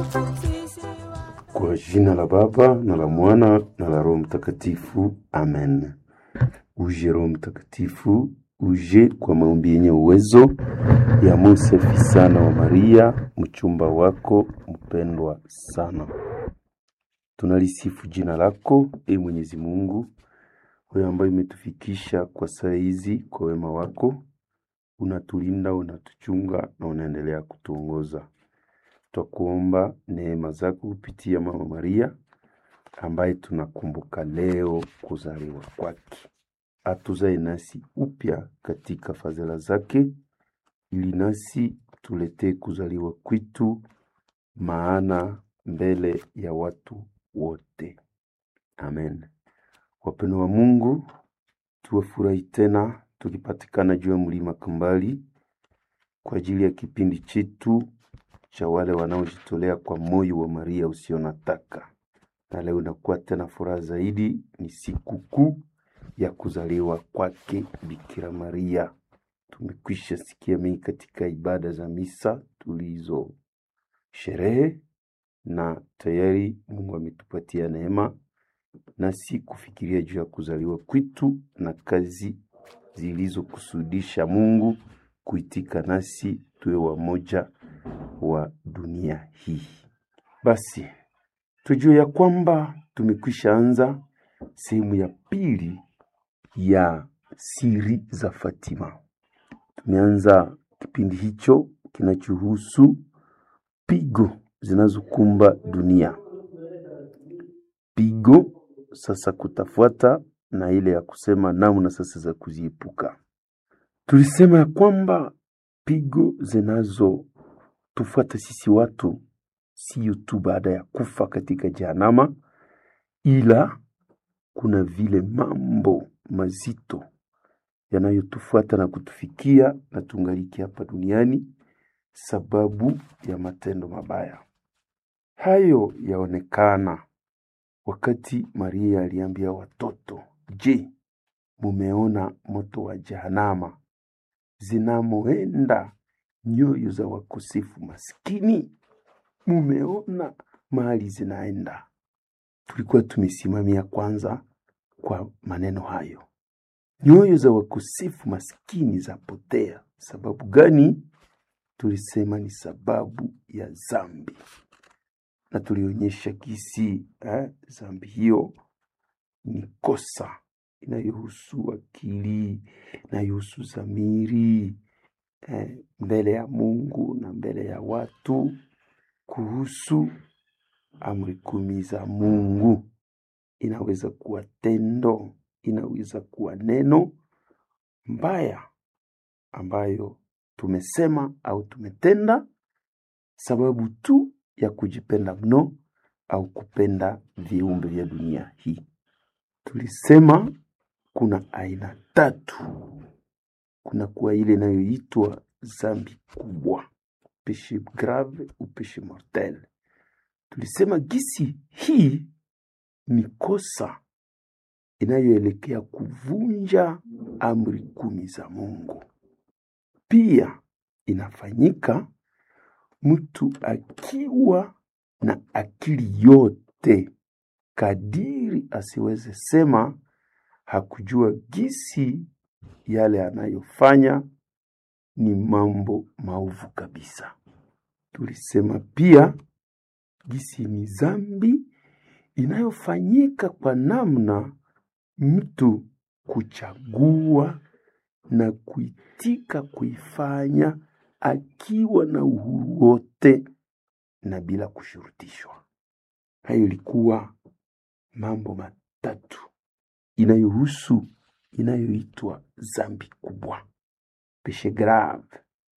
Kwa jina la Baba na la Mwana na la Roho Mtakatifu, amen. Uje Roho Mtakatifu, uje kwa maombi yenye uwezo ya Musa sana wa Maria, mchumba wako mpendwa sana. Tunalisifu jina lako, e Mwenyezi Mungu, wewe ambaye umetufikisha kwa saa hizi kwa wema wako, unatulinda, unatuchunga na unaendelea kutuongoza. Twakuomba neema zako kupitia Mama Maria ambaye tunakumbuka leo kuzaliwa kwake, atuzae nasi upya katika fadhila zake, ili nasi tuletee kuzaliwa kwitu maana mbele ya watu wote. Amen. Wapendo wa Mungu, tuwafurahi tena tukipatikana juu ya mlima Kambali kwa ajili ya kipindi chetu cha wale wanaojitolea kwa moyo wa Maria usio na taka. Na leo inakuwa tena furaha zaidi, ni siku kuu ya kuzaliwa kwake Bikira Maria. Tumekwisha sikia mengi katika ibada za misa tulizo sherehe, na tayari Mungu ametupatia neema nasi kufikiria juu ya kuzaliwa kwitu na kazi zilizokusudisha Mungu kuitika nasi tuwe wamoja wa dunia hii. Basi tujue ya kwamba tumekwisha anza sehemu ya pili ya siri za Fatima. Tumeanza kipindi hicho kinachohusu pigo zinazokumba dunia. Pigo sasa kutafuata na ile ya kusema namna sasa za kuziepuka. Tulisema ya kwamba pigo zinazotufuata sisi watu sio tu baada ya kufa katika Jehanamu, ila kuna vile mambo mazito yanayotufuata na kutufikia na tungaliki hapa duniani sababu ya matendo mabaya. Hayo yaonekana wakati Maria aliambia watoto, je, mumeona moto wa Jehanamu zinamoenda nyoyo za wakosefu maskini? Mumeona mahali zinaenda? Tulikuwa tumesimamia kwanza kwa maneno hayo, nyoyo za wakosefu maskini zapotea. Sababu gani? Tulisema ni sababu ya zambi, na tulionyesha kisi eh, zambi hiyo ni kosa inayohusu akili, inayohusu zamiri eh, mbele ya Mungu na mbele ya watu, kuhusu amri kumi za Mungu. Inaweza kuwa tendo, inaweza kuwa neno mbaya ambayo tumesema au tumetenda sababu tu ya kujipenda mno au kupenda viumbe vya dunia hii. Tulisema kuna aina tatu. Kuna kuwa ile inayoitwa zambi kubwa, peshe grave au peshe mortel. Tulisema gisi hii ni kosa inayoelekea kuvunja amri kumi za Mungu. Pia inafanyika mtu akiwa na akili yote kadiri asiweze sema hakujua gisi yale anayofanya ni mambo maovu kabisa. Tulisema pia gisi ni zambi inayofanyika kwa namna mtu kuchagua na kuitika kuifanya akiwa na uhuru wote na bila kushurutishwa. Hayo ilikuwa mambo matatu inayohusu inayoitwa zambi kubwa, peshe grave.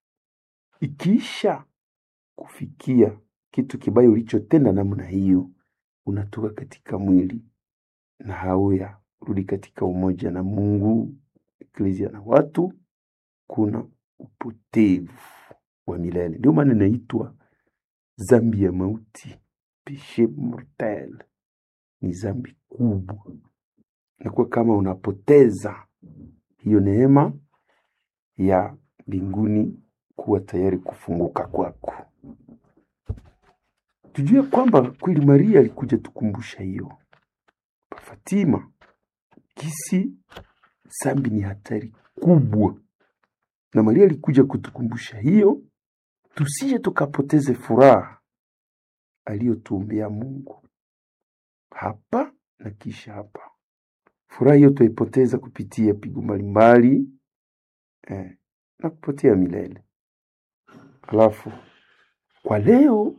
Ikiisha kufikia kitu kibaya ulichotenda namna hiyo, unatoka katika mwili na hauya rudi katika umoja na Mungu, eklezia na watu, kuna upotevu wa milele. Ndio maana inaitwa zambi ya mauti, peshe mortel, ni zambi kubwa. Inakuwa kama unapoteza hiyo neema ya mbinguni kuwa tayari kufunguka kwako. tujue kwamba kweli Maria alikuja tukumbusha hiyo Fatima, kisi zambi ni hatari kubwa, na Maria alikuja kutukumbusha hiyo, tusije tukapoteze furaha aliyotuombea Mungu hapa na kisha hapa. Furaha hiyo tuipoteza kupitia pigo mbalimbali eh, na kupotea milele. Alafu kwa leo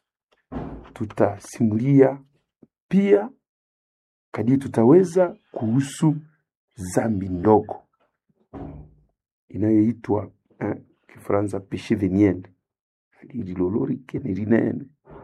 tutasimulia pia kadiri tutaweza kuhusu zambi ndogo inayoitwa eh, Kifaransa peche veniel lililolorike ni linene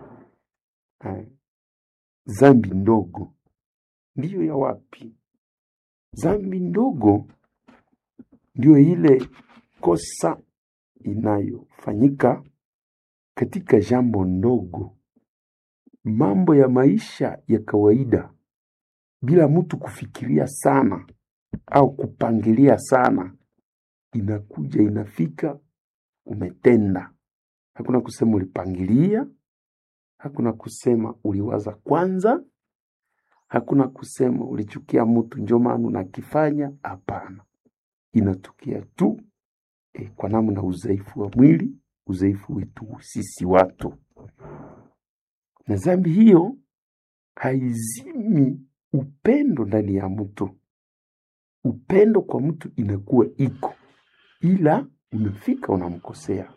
eh, zambi ndogo ndiyo ya wapi? Zambi ndogo ndiyo ile kosa inayofanyika katika jambo ndogo, mambo ya maisha ya kawaida, bila mtu kufikiria sana au kupangilia sana, inakuja inafika, umetenda. Hakuna kusema ulipangilia, hakuna kusema uliwaza kwanza, hakuna kusema ulichukia mtu njo maana unakifanya. Hapana, inatukia tu e, kwa namna udhaifu wa mwili, udhaifu wetu sisi watu, na dhambi hiyo haizimi upendo ndani ya mtu. Upendo kwa mtu inakuwa iko, ila umefika unamkosea.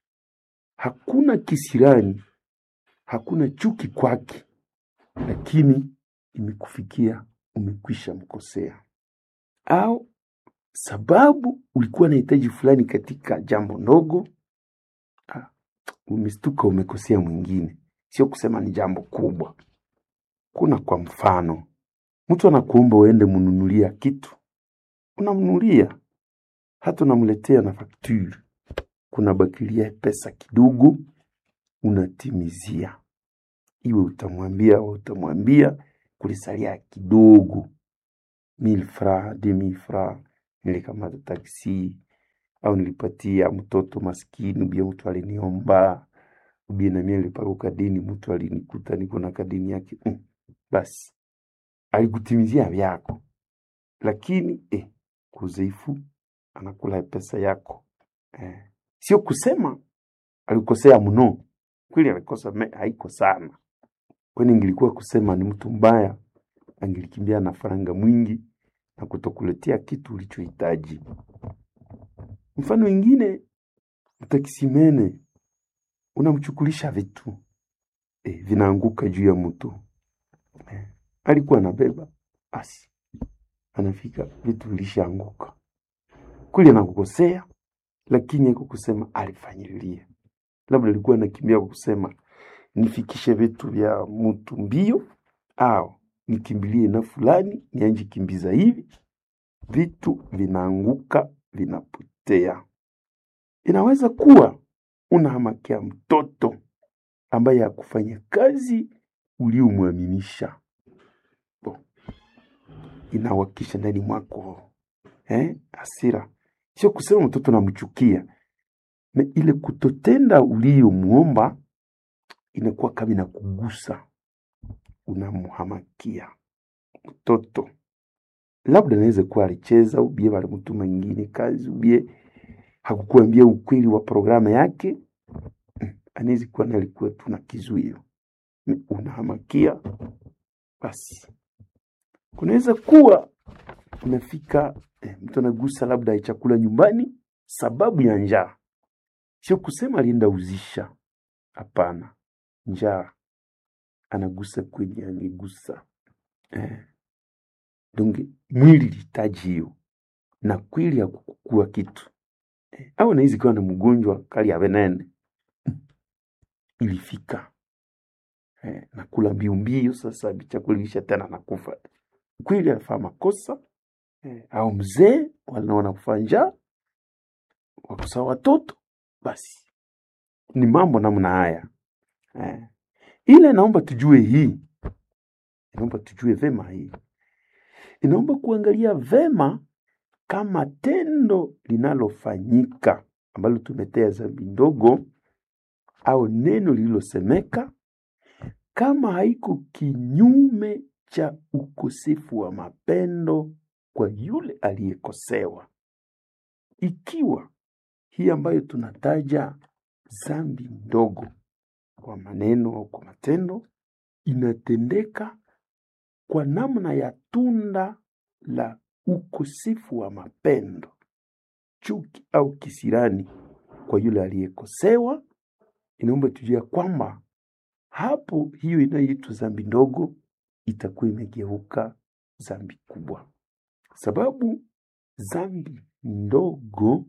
Hakuna kisirani, hakuna chuki kwake, lakini imekufikia umekwisha mkosea, au sababu ulikuwa na hitaji fulani katika jambo ndogo, ah, umestuka umekosea mwingine. Sio kusema ni jambo kubwa. Kuna kwa mfano, mtu anakuomba uende mnunulia kitu, unamnunulia, hata unamletea na fakture, kuna bakilia pesa kidogo, unatimizia. Iwe utamwambia au utamwambia kulisalia kidogo, mille francs, deux mille francs, nilikamata taksi au nilipatia mtoto maskini, ubia mtu aliniomba, ubia na mimi niliparuka deni, mtu alinikuta niko na kadini yake mm. Basi alikutimizia vyako, lakini eh, kuzeifu anakula pesa yako eh. Sio kusema alikosea mno, kweli alikosa me- haiko sana, kwani ingilikuwa kusema ni mtu mbaya, angilikimbia na faranga mwingi na kutokuletea kitu ulichohitaji. Mfano ingine, mtakisimene unamchukulisha vitu e, vinaanguka juu ya mtu e, alikuwa anabeba basi, anafika vitu vilishaanguka kweli, anakukosea lakini haiko kusema alifanyililia, labda alikuwa anakimbia kwa kusema nifikishe vitu vya mtu mbio, au nikimbilie na fulani nianje kimbiza hivi, vitu vinaanguka vinapotea. Inaweza kuwa unahamakia mtoto ambaye hakufanya kazi uliomwaminisha, Bo, inawakisha ndani mwako eh, hasira. Sio kusema mtoto namchukia, na ile kutotenda uliyomwomba inakuwa kama inakugusa, unamhamakia mtoto. Labda anaweza kuwa alicheza ubie walimtuma ingine kazi ubie hakukuambia ukweli wa programu yake, mm, anaweza kuwa nalikuwa tu na kizuio, Mm, unahamakia. Basi kunaweza kuwa unafika eh, mtu anagusa labda chakula nyumbani sababu ya njaa, sio kusema alienda uzisha. Hapana, njaa anagusa kwenye amegusa eh. Donge mwili lihitaji hiyo, na kweli hakukua kitu eh, au anaweza kuwa na mgonjwa kali ya venene ilifika eh, nakula mbio mbio, sasa chakula ilisha tena nakufa kweli, alifanya makosa eh, au mzee wanaona kufa njaa wakusa watoto, basi ni mambo namna haya eh. Ile naomba tujue hii, inaomba tujue vema hii, inaomba kuangalia vema kama tendo linalofanyika ambalo tumetea dhambi ndogo au neno lililosemeka kama haiko kinyume cha ukosefu wa mapendo kwa yule aliyekosewa. Ikiwa hii ambayo tunataja dhambi ndogo kwa maneno au kwa matendo inatendeka kwa namna ya tunda la ukosefu wa mapendo, chuki au kisirani kwa yule aliyekosewa, inaomba tujue kwamba hapo hiyo inayoitwa dhambi ndogo itakuwa imegeuka dhambi kubwa, sababu dhambi ndogo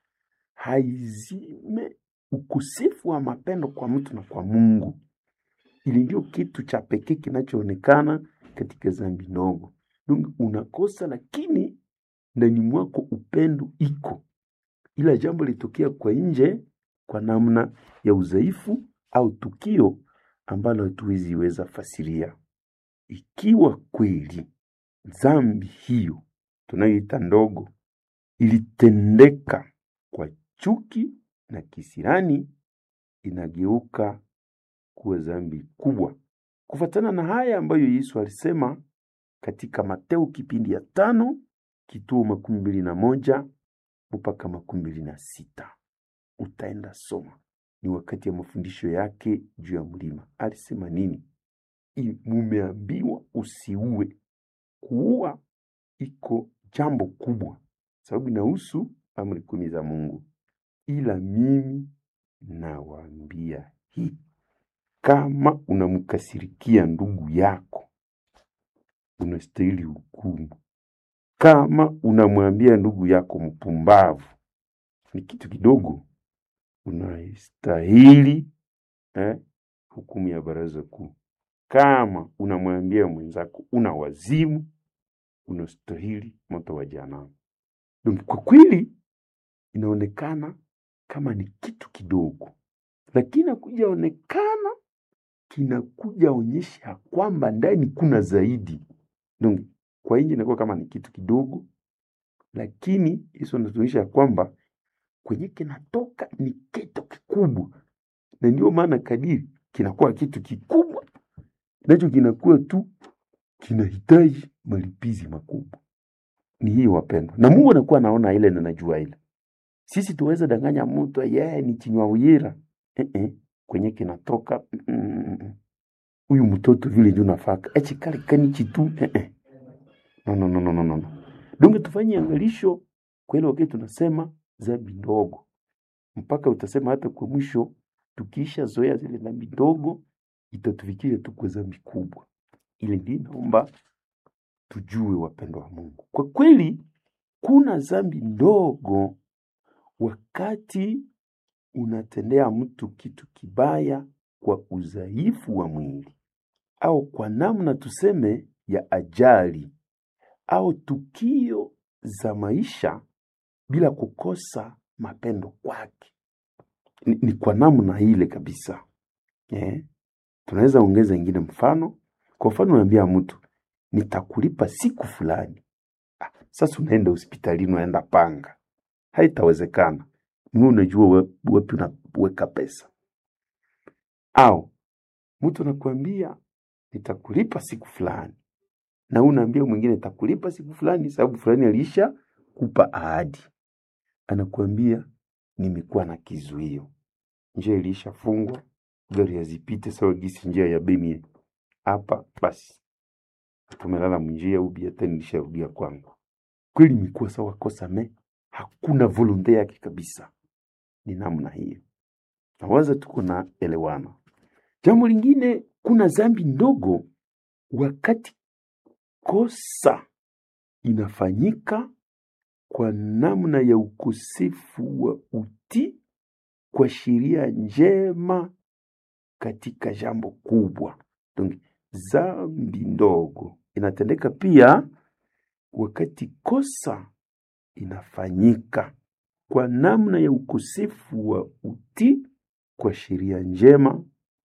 haizime ukosefu wa mapendo kwa mtu na kwa Mungu. Ili ndio kitu cha pekee kinachoonekana katika dhambi ndogo. Dungu unakosa, lakini ndani mwako upendo iko, ila jambo litokea kwa nje kwa namna ya udhaifu au tukio ambalo hatuwezi weza fasiria. Ikiwa kweli dhambi hiyo tunayoita ndogo ilitendeka kwa chuki na kisirani, inageuka kuwa dhambi kubwa, kufuatana na haya ambayo Yesu alisema katika Mateo kipindi ya tano kituo makumi mbili na moja mpaka makumi mbili na sita utaenda soma. Ni wakati ya mafundisho yake juu ya mlima. Alisema nini? I- Mumeambiwa usiue. Kuua iko jambo kubwa, sababu inahusu amri kumi za Mungu. Ila mimi nawaambia hii, kama unamkasirikia ndugu yako unastahili hukumu. Kama unamwambia ndugu yako mpumbavu, ni kitu kidogo, unastahili eh, hukumu ya baraza kuu. Kama unamwambia mwenzako una wazimu, unastahili moto wa jehanamu. Donc, kwa kweli inaonekana kama ni kitu kidogo, lakini akuja onekana kinakuja onyesha kwamba ndani kuna zaidi. Donc, kwa nje inakuwa kama ni kitu kidogo, lakini Yesu anatuonyesha ya kwamba kwenye kinatoka ni kitu kikubwa, na ndio maana kadiri kinakuwa kitu kikubwa, nacho kinakuwa tu kinahitaji malipizi makubwa. Ni hii wapendwa, na Mungu anakuwa anaona ile na anajua ile. Sisi tuweze danganya mtu yeye ni chinywa uyira eh -eh. kwenye kinatoka mm, mm, mm. huyu mtoto vile ndio nafaka echi kale kani chitu eh -eh. no no no no no no no. Donge tufanye angalisho kwa ile wakati tunasema dhambi ndogo, mpaka utasema hata kwa mwisho, tukiisha zoea zile dhambi ndogo itatufikiria tu kwa dhambi kubwa. Ile ndio naomba tujue, wapendwa wa Mungu, kwa kweli kuna dhambi ndogo wakati unatendea mtu kitu kibaya kwa udhaifu wa mwili au kwa namna tuseme ya ajali au tukio za maisha bila kukosa mapendo kwake. Ni, ni kwa namna ile kabisa eh? Tunaweza ongeza ingine mfano. Kwa mfano, unaambia mtu nitakulipa siku fulani. Ah, sasa unaenda hospitalini, unaenda panga, haitawezekana. Mimi unajua we- wapi unaweka pesa, au mtu anakuambia nitakulipa siku fulani, na wewe unaambia mwingine nitakulipa siku fulani, sababu fulani alisha kupa ahadi. Anakuambia nimekuwa na kizuio, njia ilishafungwa, gari hazipite sawa gisi njia ya Bemie hapa, basi tumelala mnjia ubi, hata nilisharudia kwangu. Kweli imekuwa sawa kosa me, hakuna volonte yake kabisa. Ni namna hiyo, nawaza tuko na elewana. Jambo lingine, kuna dhambi ndogo wakati kosa inafanyika kwa namna ya ukosefu wa utii kwa sheria njema katika jambo kubwa. Donc, dhambi ndogo inatendeka pia wakati kosa inafanyika kwa namna ya ukosefu wa utii kwa sheria njema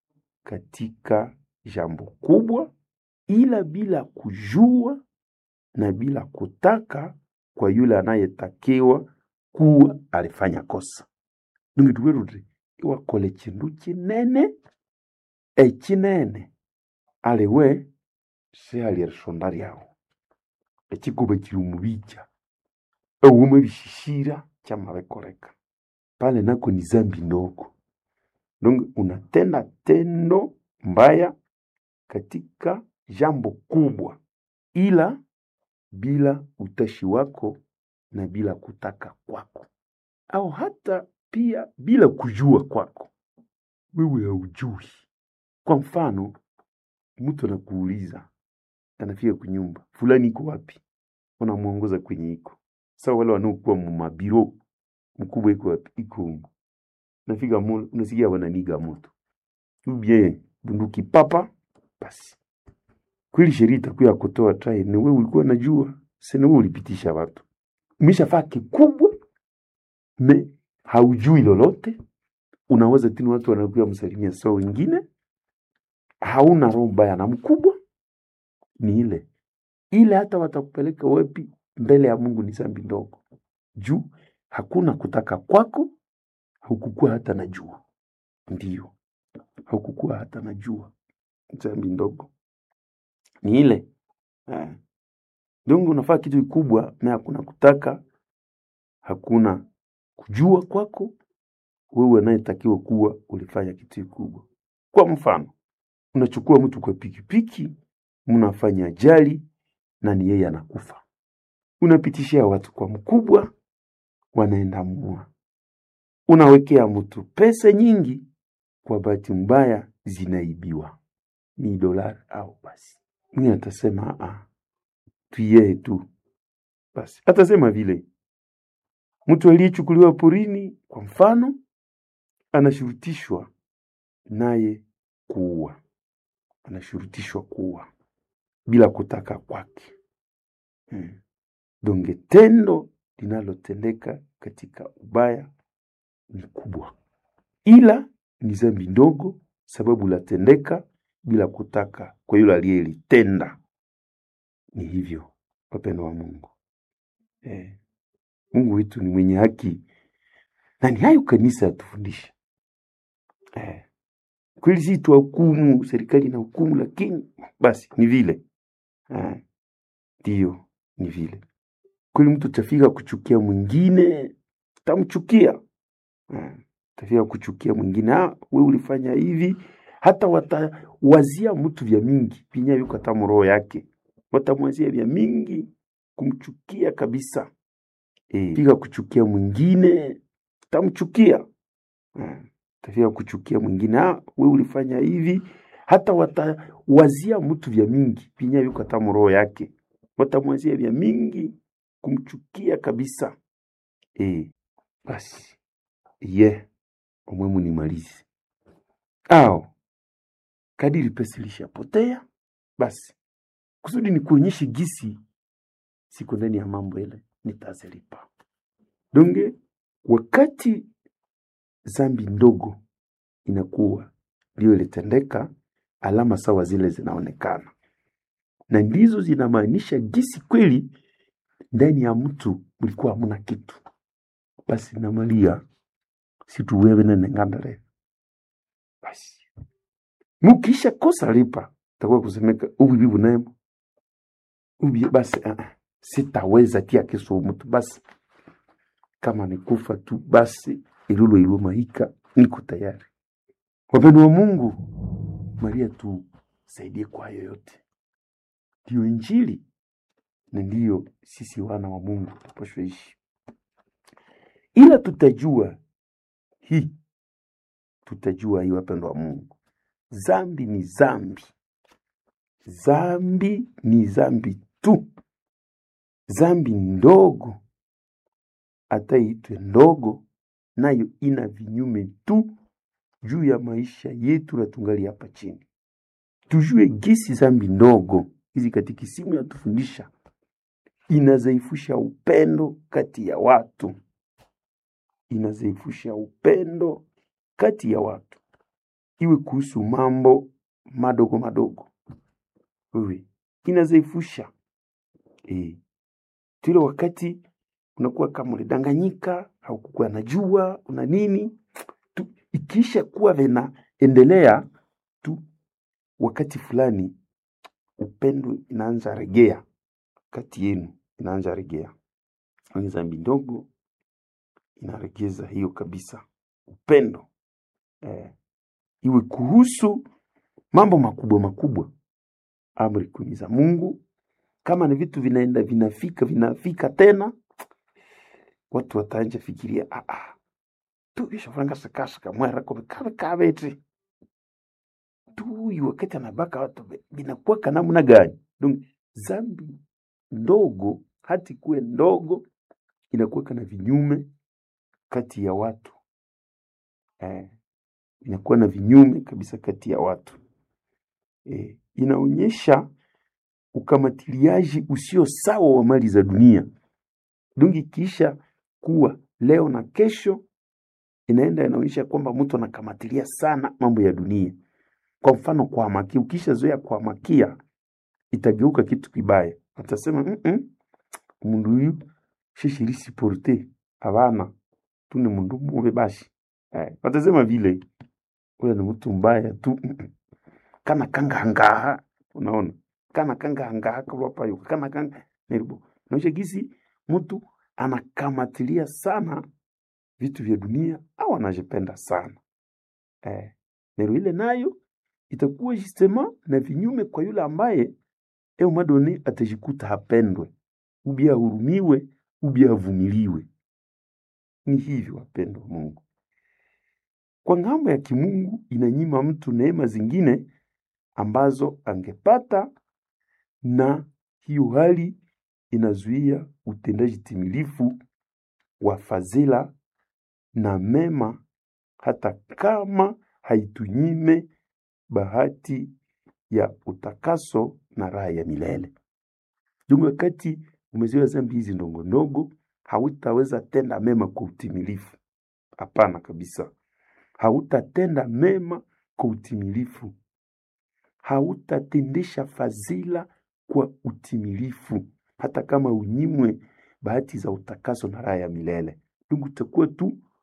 katika jambo kubwa, ila bila kujua na bila kutaka kwa yule anayetakiwa kuwa alifanya kosa. Nungi tuweruti iwakole chindu chinene echinene aliwe sihalierisonda lyawu ekikuba kiri omubija ewuma bishishira kyamabikoleka pale nako ni zambi ndogo donc unatenda tendo mbaya katika jambo kubwa ila bila utashi wako na bila kutaka kwako au hata pia bila kujua kwako wewe haujui kwa mfano mtu anakuuliza anafika kunyumba fulani iko wapi unamwongoza kwenye iko sawa wale wanaokuwa mumabiro mkubwa iko wapi iko humu nafika mule unasikia wananiga moto ubie bunduki papa basi kweli sheria itakuwa kutoa try ni wewe ulikuwa unajua sasa wewe ulipitisha watu umeshafaa kikubwa me haujui lolote unaweza tini watu wanakuwa msalimia sawa wengine hauna roho mbaya na mkubwa ni ile ile hata watakupeleka wapi mbele ya Mungu ni zambi ndogo juu hakuna kutaka kwako haukukuwa hata na jua ndio haukukuwa hata na jua zambi ndogo ni ile eh. Dongo unafaa kitu kikubwa na hakuna kutaka hakuna kujua kwako wewe anayetakiwa kuwa ulifanya kitu kikubwa kwa mfano unachukua mtu kwa pikipiki mnafanya ajali na ni yeye anakufa unapitishia watu kwa mkubwa wanaenda mua unawekea mtu pesa nyingi kwa bahati mbaya zinaibiwa ni dolari au basi mimi atasema a tuyee tu basi atasema vile mtu aliyechukuliwa porini kwa mfano anashurutishwa naye kuua anashurutishwa kuua bila kutaka kwake hmm. donge tendo linalotendeka katika ubaya ni kubwa ila ni zambi ndogo sababu latendeka bila kutaka kwa yule aliyelitenda ni hivyo wapendo wa mungu eh. mungu wetu ni mwenye haki na ni hayo kanisa yatufundisha eh. kweli si tuwahukumu serikali na hukumu lakini basi ni vile ndio eh. ni vile kweli mtu tafika kuchukia mwingine tamchukia eh. tafika kuchukia mwingine ah, we ulifanya hivi hata watawazia mtu vya mingi pinya yuko hata mroho yake watamwazia vya mingi kumchukia kabisa e, fika kuchukia mwingine tamchukia e, tafika kuchukia mwingine ah, we ulifanya hivi hata watawazia mtu vya mingi pinya yuko hata mroho yake watamwazia vya mingi kumchukia kabisa e, basi ye yeah. umwemu nimalize au kadiri pesa ilishapotea basi kusudi ni kuonyeshe gisi siko ndani ya mambo ile nitazilipa donge wakati zambi ndogo inakuwa ndio ilitendeka alama sawa zile zinaonekana na ndizo zinamaanisha gisi kweli ndani ya mtu mlikuwa hamuna kitu basi namalia situwewe nenengandale basi mukisha kosa lipa takuwa kusemeka ubibi bunemo ubi basi uh, sitaweza tia keso mtu basi kama nikufa tu basi ilulo iluma hika niko tayari wapendo wa mungu maria tusaidie kwa yoyote ndiyo injili na ndiyo sisi wana wa mungu tupashwe ishi ila tutajua hii tutajua hii wapendo wa mungu zambi ni zambi zambi ni zambi tu zambi ndogo hata iitwe ndogo nayo ina vinyume tu juu ya maisha yetu na tungali hapa chini tujue gisi zambi ndogo hizi katika simu yatufundisha inazaifusha upendo kati ya watu inazaifusha upendo kati ya watu iwe kuhusu mambo madogo madogo wewe inazaifusha e. tule wakati unakuwa kama ulidanganyika haukukuwa najua una nini tu, ikiisha kuwa vinaendelea tu wakati fulani upendo inaanza regea kati yenu, inaanza regea. Wenye dhambi ndogo inaregeza hiyo kabisa, upendo eh, iwe kuhusu mambo makubwa makubwa, amri kumi za Mungu. Kama ni vitu vinaenda vinafika vinafika tena, watu wataanja fikiria ah, ah, tu ishafanga sakasaka mwera kobe kabe kabete tu wakati anabaka watu be- binakuwaka namna gani? Donc zambi ndogo hati kuwe ndogo inakuweka na vinyume kati ya watu eh, inakuwa na vinyume kabisa kati ya watu eh, inaonyesha ukamatiliaji usio sawa wa mali za dunia. Donc ikiisha kuwa leo na kesho, inaenda inaonyesha kwamba mtu anakamatilia sana mambo ya dunia. Kwa mfano kuhamakia, ukishazoea kuhamakia itageuka kitu kibaya, atasema mm -mm, mundu huyu shishirisi porte abana tuni mundu mube bashi eh, watasema vile ule ni mtu mbaya tu mm -mm. kana kangahangaha unaona kana kangahangaha kalwapayo kana kanga neribo naosha gisi mtu anakamatilia sana vitu vya dunia au anajipenda sana eh, nero ile nayo itakuwa justement na vinyume kwa yule ambaye eu madone atajikuta hapendwe ubi ahurumiwe ubi avumiliwe. Ni hivyo wapendwa wa Mungu. Kwa ng'ambo ya kimungu inanyima mtu neema zingine ambazo angepata, na hiyo hali inazuia utendaji timilifu wa fadhila na mema, hata kama haitunyime bahati ya utakaso na raha ya milele. Ndugu, wakati umezoea dhambi hizi ndogo ndogo, hautaweza tenda mema kwa utimilifu. Hapana kabisa, hautatenda mema kwa utimilifu, hautatendesha fadhila kwa utimilifu, hata kama unyimwe bahati za utakaso na raha ya milele. Ndugu, utakuwa tu